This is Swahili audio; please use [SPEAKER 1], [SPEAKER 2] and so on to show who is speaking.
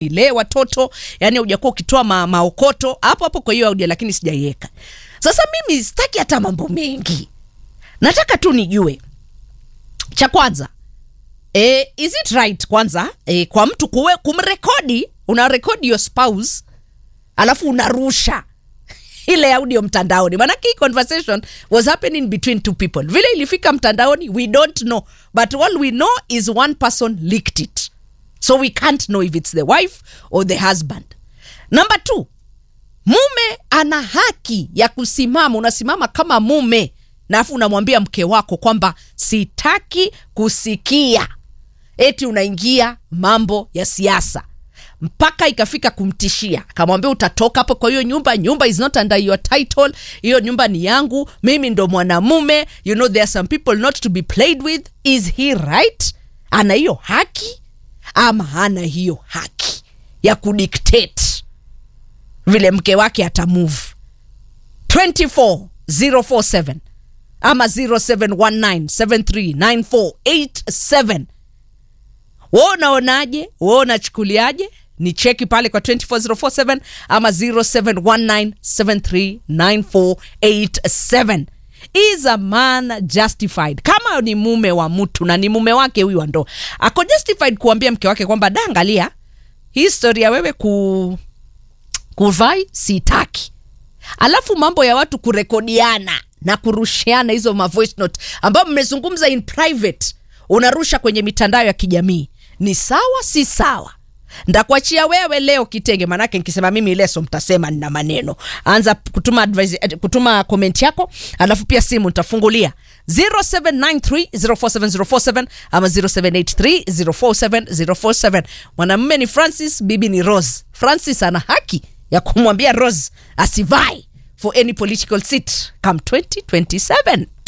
[SPEAKER 1] ile watoto yani hujakuwa ukitoa ma, maokoto hapo hapo kwa hiyo audio lakini sijaiweka sasa mimi sitaki hata mambo mengi nataka tu nijue cha kwanza e, is it right kwanza e, kwa mtu kuwe, kumrekodi unarekodi your spouse alafu unarusha ile audio mtandaoni manake hii conversation was happening between two people vile ilifika mtandaoni we don't know but all we know is one person leaked it so we can't know if it's the wife or the husband number two mume ana haki ya kusimama unasimama kama mume na afu unamwambia mke wako kwamba sitaki kusikia eti unaingia mambo ya siasa mpaka ikafika kumtishia akamwambia utatoka hapo kwa hiyo nyumba nyumba is not under your title hiyo nyumba ni yangu mimi ndo mwanamume you know there are some people not to be played with is he right ana hiyo haki ama hana hiyo haki ya kudictate vile mke wake atamove 24047 ama 0719739487 we unaonaje we unachukuliaje ni cheki pale kwa 24047 ama 0719739487 is a man justified kama ni mume wa mtu na ni mume wake huyu wa ndoa ako justified kuambia mke wake kwamba da angalia hii story ya wewe ku kuvai sitaki alafu mambo ya watu kurekodiana na kurushiana hizo ma voice note ambayo mmezungumza in private unarusha kwenye mitandao ya kijamii ni sawa si sawa ndakuachia wewe leo kitenge manake nikisema mimi leso mtasema nina maneno anza kutuma advice, eh, kutuma comment yako alafu pia simu nitafungulia 0793047047 ama 0783047047 mwanamume ni francis bibi ni rose francis ana haki ya kumwambia rose asivai for any political seat come 2027